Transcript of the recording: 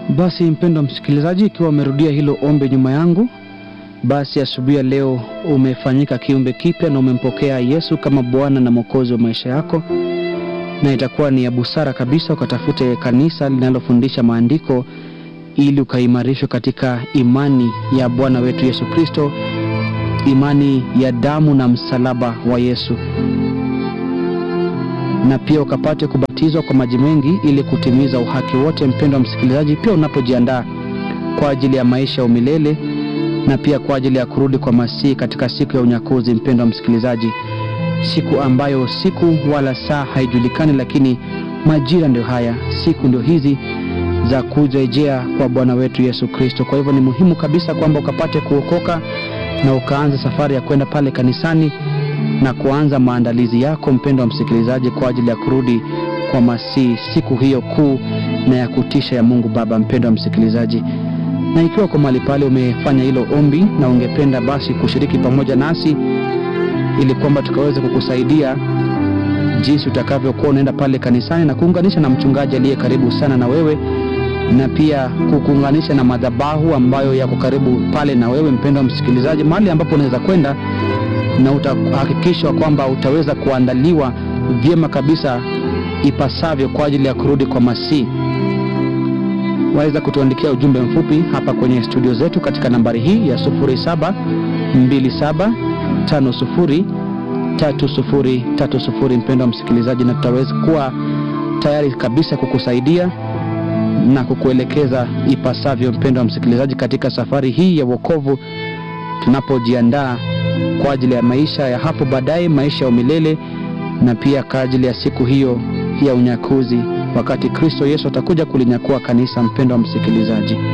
Basi mpendwa msikilizaji, ikiwa umerudia hilo ombi nyuma yangu, basi asubuhi ya leo umefanyika kiumbe kipya na umempokea Yesu kama Bwana na Mwokozi wa maisha yako, na itakuwa ni ya busara kabisa ukatafute kanisa linalofundisha maandiko ili ukaimarishwe katika imani ya Bwana wetu Yesu Kristo, imani ya damu na msalaba wa Yesu, na pia ukapate kubatizwa kwa maji mengi ili kutimiza uhaki wote. Mpendwa msikilizaji, pia unapojiandaa kwa ajili ya maisha ya umilele na pia kwa ajili ya kurudi kwa Masihi katika siku ya unyakuzi, mpendwa msikilizaji, siku ambayo siku wala saa haijulikani, lakini majira ndio haya, siku ndio hizi za kurejea kwa Bwana wetu Yesu Kristo. Kwa hivyo ni muhimu kabisa kwamba ukapate kuokoka na ukaanza safari ya kwenda pale kanisani na kuanza maandalizi yako, mpendwa msikilizaji, kwa ajili ya kurudi kwa Masihi, siku hiyo kuu na ya kutisha ya Mungu Baba. Mpendwa msikilizaji, na ikiwa kwa mahali pale umefanya hilo ombi na ungependa basi kushiriki pamoja nasi ili kwamba tukaweze kukusaidia jinsi utakavyokuwa unaenda pale kanisani na kuunganisha na mchungaji aliye karibu sana na wewe na pia kukuunganisha na madhabahu ambayo yako karibu pale na wewe, mpendwa msikilizaji, mahali ambapo unaweza kwenda na utahakikishwa kwamba utaweza kuandaliwa vyema kabisa ipasavyo kwa ajili ya kurudi kwa Masihi. Waweza kutuandikia ujumbe mfupi hapa kwenye studio zetu katika nambari hii ya 0727503030, mpendwa msikilizaji, na tutaweza kuwa tayari kabisa kukusaidia na kukuelekeza ipasavyo, mpendwa msikilizaji, katika safari hii ya wokovu tunapojiandaa kwa ajili ya maisha ya hapo baadaye, maisha ya umilele, na pia kwa ajili ya siku hiyo ya unyakuzi, wakati Kristo Yesu atakuja kulinyakua kanisa. Mpendwa msikilizaji